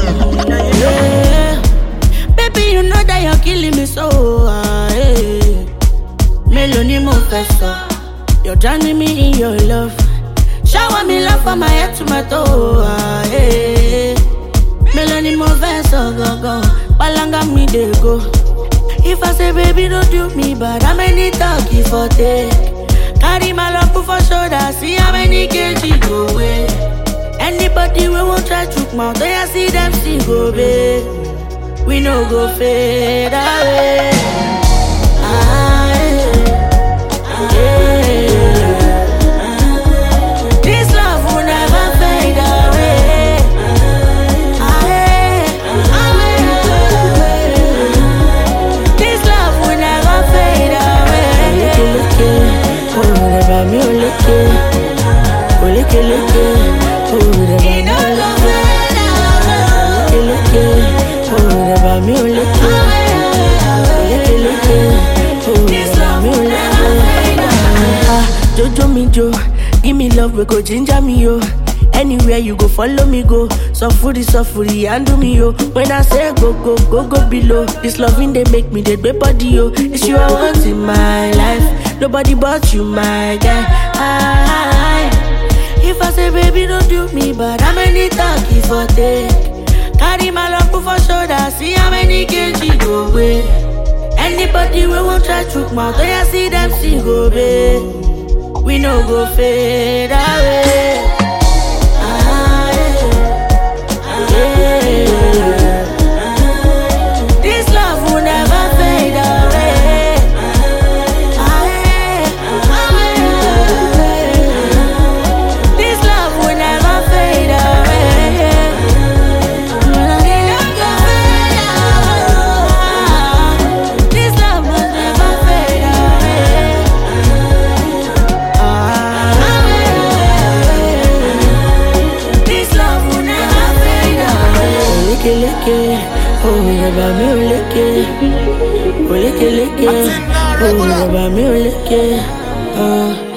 Yeah. Baby, you know that you're killing me so. ah, yeah. Mélòó ni mo fẹ́ sọ? You're drowning me in your love. Shower me love from my head to my toe. ah, yeah. Mélòó ni mo fẹ́ sọ gangan? Palanga mi dey go. If I say baby don't do me bad, how many talk you for take? Carry my love put for shoulder, see how many kg go away. Anybody we won't try to mouth, when I see them see go babe. We no go fade away. Ah, yeah. Yeah. This love will never fade away. Ah, yeah. Ah, yeah. This love will never fade away. Oleke, oh, reba mi oleke. Oleke, leke, oh, reba mi It no oleke. go fade away. Oleke, oh, reba mi oleke. Oleke, leke, oh, This reba love mi will oleke. never fade away. Ah, Jojo mi jo, give me love we go ginger me yo. Anywhere you go, follow me go. Sufuri sufuri handle me yo. When I say go go go go below, this loving they make me the great body yo. It's you I want in my life, nobody but you my guy. Ah, if I say baby don't do me bad, how many talk if I take? Carry my love put for shoulder, see how many kg go away. Anybody we won't try to mouth, when I see them see go babe. We no go fade away. Ah, yeah. Yeah. This love will never fade away. Ah, yeah. Ah, yeah. This love will never fade away. It no go fade away. This love will never fade away. This love will never fade away. Oleke leke, oh yaba mi oleke. Oleke leke, oh yaba mi oleke. Ah.